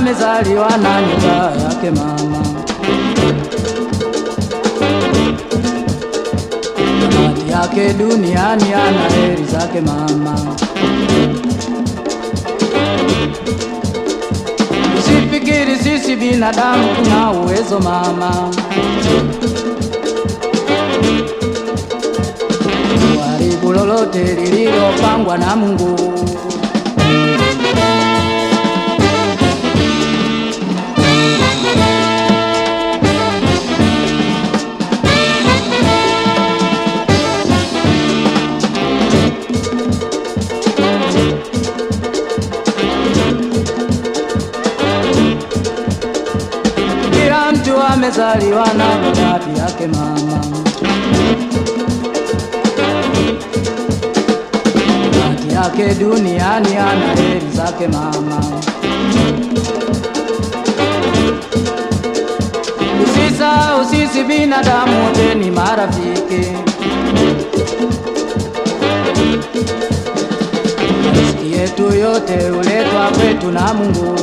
amezaliwa na nyumba yake mama. Bahati yake duniani ana heri zake mama. Usifikiri sisi binadamu tuna uwezo mama, kuharibu lolote lililopangwa na Mungu. Kila mtu amezaliwa na bahati yake mama. Bahati yake duniani ana heri zake mama. Usisahau sisi binadamu wote ni marafiki. Riziki yetu yote huletwa kwetu na Mungu.